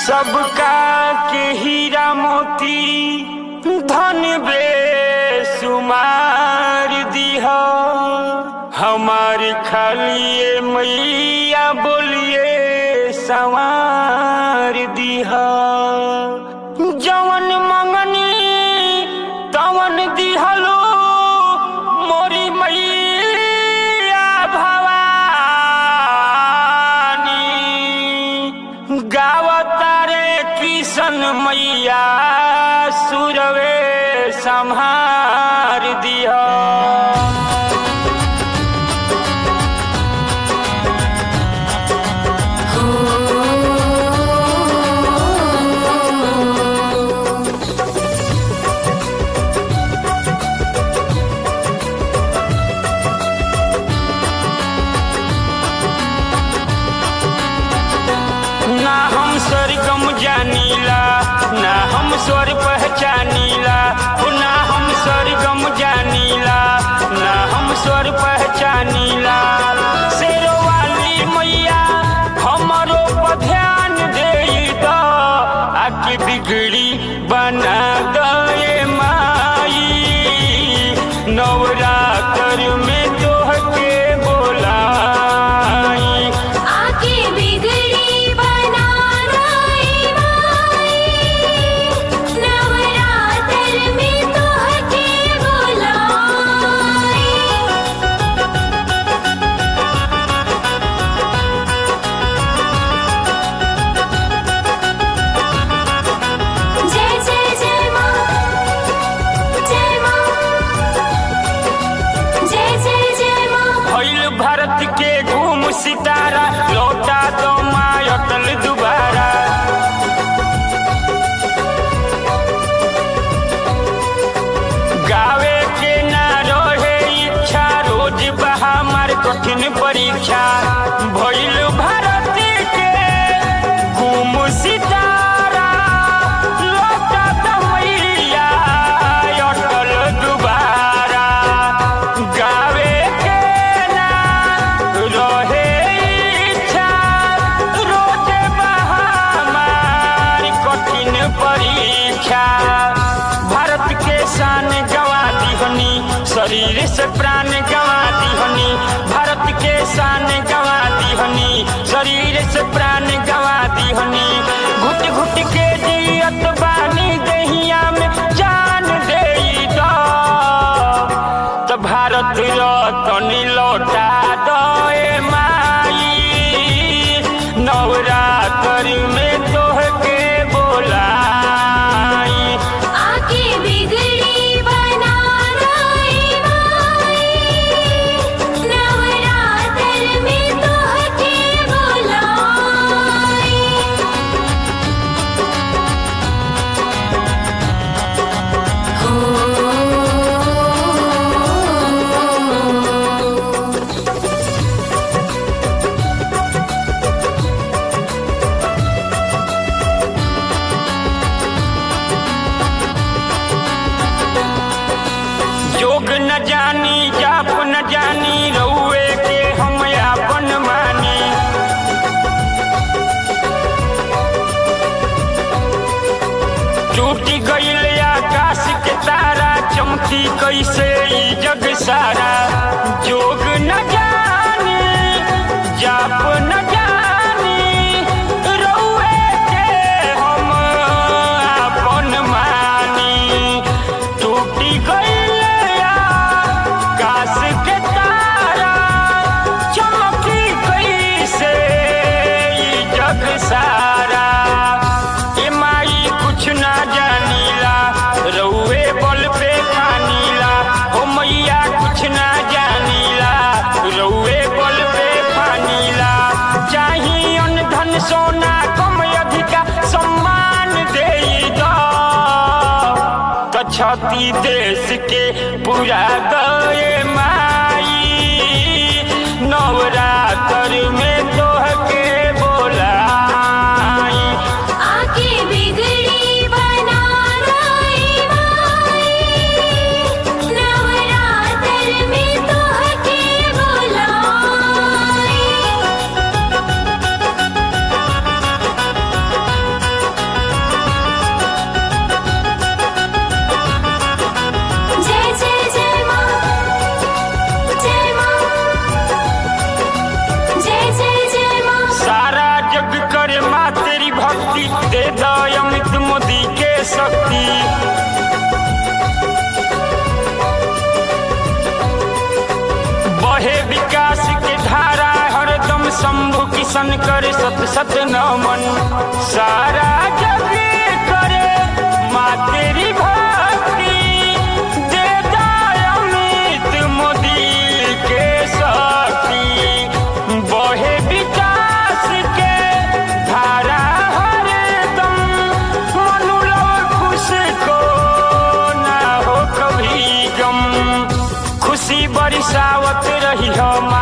सबका के हीरा मोती धन बेसुमार दिह हमार खालिए मैया बोलिए सवार दिह जवन मंगनी तवन दिहलो मोरी मैया भवानी गावतारे किशन मैया सुरवे संहार दिया ना हम स्वर्गम जानीला ना हम स्वर पहचानीला ओ ना हम स्वर्गम जानीला ना हम स्वर पहचानीला शेरो वाली मैया हमरो पर ध्यान दे द आके बिगड़ी बना दे माई नवरात्र में तोहके बोलाई आके बिगड़ी बना रही माई नवरात्र में तोहके बुलाई जय जय जय माँ जय माँ जय जय जय माँ भइल भारत के घूम सितारा लौटा दो माँ अटल दुबारा गावे के ना रहे इच्छा रोज बहा मार कठिन परीक्षा भइल भारत के घूम सितारा लौटा दो मैया अटल दुबारा गावे के ना रहे इच्छा रोज बहामार कठिन परीक्षा भारत के शान गवा दिहनी शरीर से प्राण गवा दिहनी भारत के शान गवा दिहनी शरीर से प्राण गवा दिहनी घुट घुट के जियत बानी दहिया में जान दे दो त भारत रतन लौटा दे माई नवरात्र में तोहके बोलाई आके बिगड़ी बना रही माई नवरात्र में तोहके बुलाई योग न जानी जाप न जानी रउए के हम आपन मानी टूटी गईल आकाश के तारा चमकी कैसे ई जग सारा जोग न जानी जाप न जानी रउए के हम आपन मानी टूटी गईल आकाश के तारा चमकी कैसे ई जग सारा ए माई कुछ ना जानीला रउए बल पे खानीला ओ मैया कुछ ना जानीला रउए बल पे खानीला चाही अन्न धन सोना कम अधिका सम्मान दे दो त छती देश के पूरा गए माई नवरात्र में तोहके बोलाई आके बिगड़ी बना रही माई नवरात्र में तोहके बुलाई शंभु किशन करे सत सत नमन सारा जग करे माँ तेरी भक्ति दे दाय अमित मोदी के शक्ति बहे विकास के धारा हरदम मनुलव खुश को ना हो कभी गम खुशी बरसावत रही हम